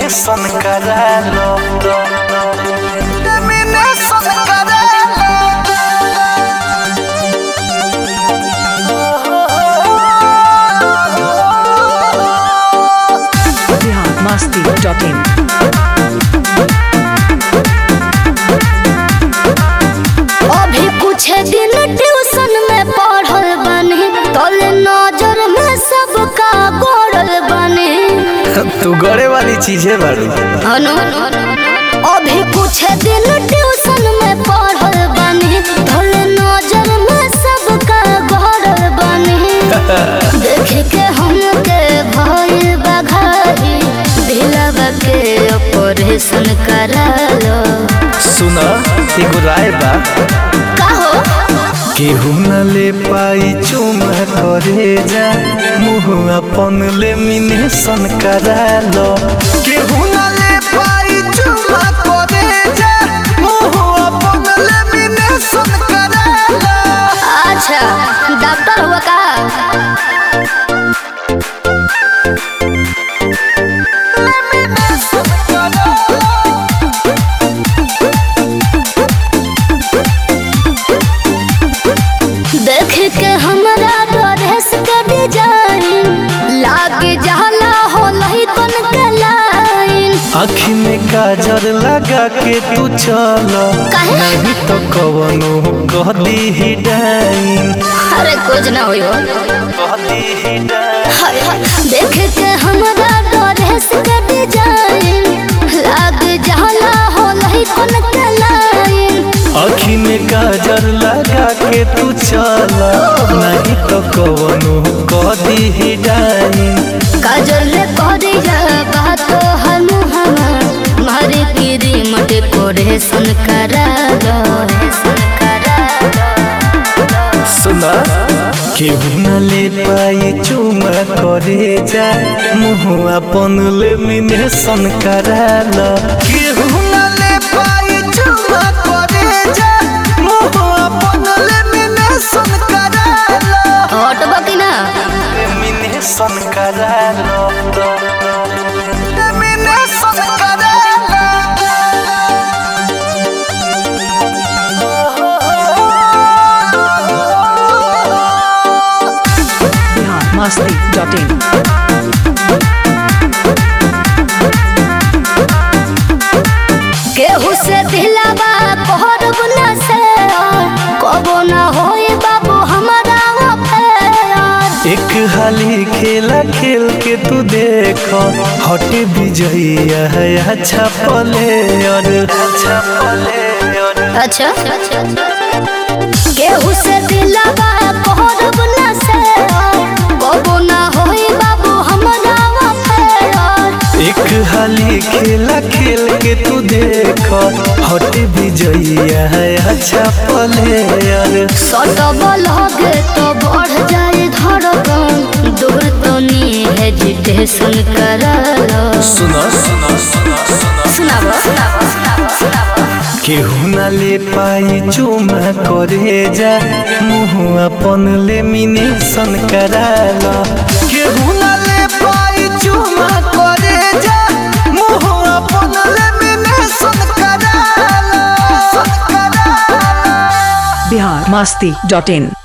Lamination करा लो lamination करा biharmasti.in अभी कुछ दिन ट्यूशन में पढ़ल बने तोले नजर में सबका गोरल बने तू गड़े वाली चीजें बारू अनु अभी कुछ दिन ट्यूशन में पढ़ल बने तोले नजर में सबका गोरल बने देख के हमके भइल बघाई दिलवा के ऑपरेशन करा लो सुना एगो राय बा कहो केहू न ले पाई चुमा करे जा मुँह अपन लेमिनेशन करा लो केहू न ले पाई चुमा करे जा मुँह अपन लेमिनेशन करा लो अच्छा डॉक्टर हुआ का देख के हमरा ड्रेस के डिजाइन लाग जाला हो लही कन के लाइन आँखी में काजर लगा के तू चल काहे? नहीं तो कवनो कह दी ही डाइन अरे कुछ ना होई हो कह दी ही डाइन हाय, हाय। देख के हमरा ड्रेस के डिजाइन लाग जाला हो लही कन के लाइन आँखी में काजर लगा के तू चल नहीं तो कवनो कह दी ही डाइन काजल करिया बात हम हम मारे की रिमट कोरेशन करा दो सुना केहू न ले पाई चुमा करे जा मुँह अपन लेमिनेशन करा लो केहू न ले पाई चुमा करे जा मुँह अपन लेमिनेशन करा लो हट बकी ना लेमिनेशन करा लो लेमिनेशन करा लो biharmasti.in केहू से दिलावा कहर बुला से कबो ना होए बाबू हमारा अफेयर एक हाली खेला खेल के तू देखो हट विजयी है अच्छा पले और अच्छा पले और अच्छा केहू से दिलावा कहर बुला से कबो ना होए बाबू हमारा अफेयर एक हाली खेला खेल के तू देखो हट विजयी है अच्छा पले और सटब लगे तो बढ़ जाए धड़कन दूर तो नी हेजिटेशन कर सुनो सुनो सुनो सुनो सुनाब केहू न ले पाई चुमा करे जा मुँह अपन लेमिनेशन करा लो केहू न ले पाई चुमा करे जा मुँह अपन लेमिनेशन करा लो biharmasti.in